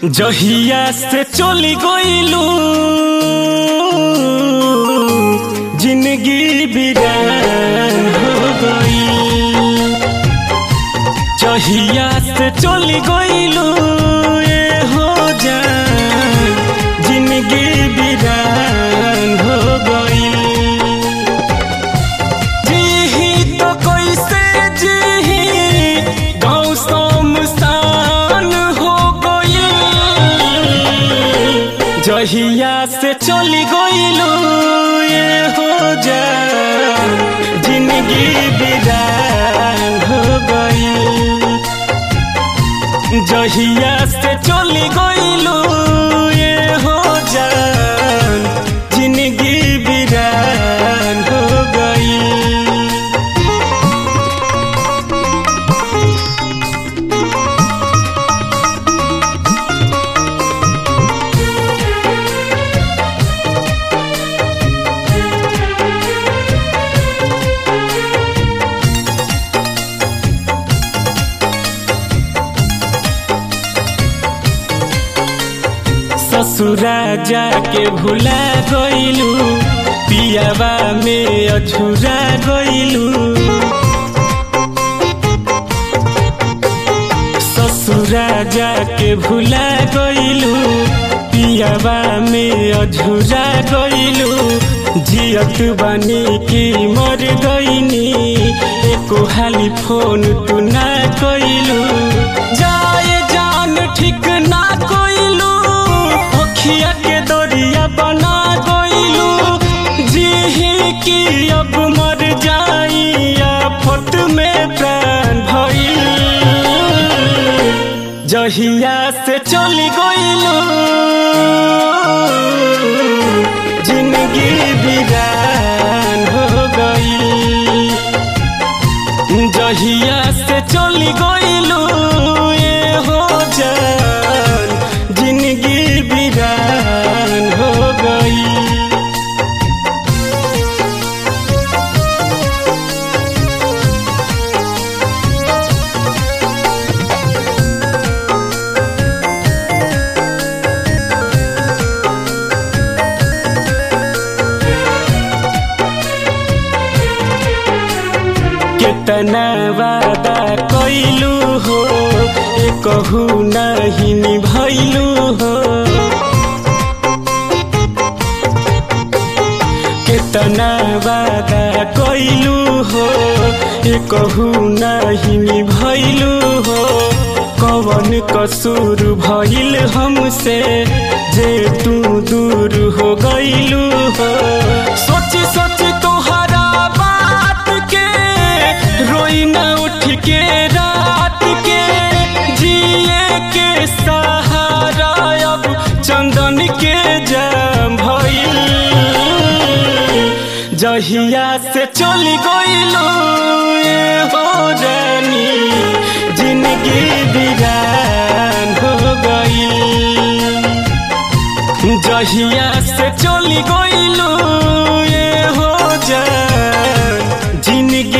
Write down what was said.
जहिया से चली गईलू जिंदगी बिरान हो गई जहिया से चली गईलू ये हो जान जिंदगी बिरान हो गई जीही तो कैसे जीही गाँव शमशान हो गई जहिया से चली गईलू ये हो जा जिंदगी बिरान हो गई जहिया से चली गईलू ये हो जा जिंदगी बिरान हो गई ससुरा जाके भुला गईलू पियावा में अछुरा गईलू ससुरा जाके भुला गईलू पियावा में अझुरा गईलू जियत बनी की मर गईनी एको हाली फोन तू ना कईलू जाए जान ठीक ना कईलू अखिया के दरिया बना गईलू जीही की अब मर जाई आफत में प्राण भइल जहिया से चली गईलू जिंदगी बिरान हो गई जहिया से चली गईलू ये हो जान जिंदगी बिरान हो गई कितना वादा कैलू हो ए कहू नहीं निभैलू हो कितना वादा कैलू हो ए कहू नहीं निभैलू हो कवन कसूर भइल हमसे जे तू दूर हो गईलू हो सोच सोच तोहरा बात के रोई न उठ के रात के जिए के सहारा अब चंदन के जाम भइल जहिया से चली गईलू ये हो रानी जिंदगी बिरान हो गई जहिया से चली गईलू ये हो जा जिंदगी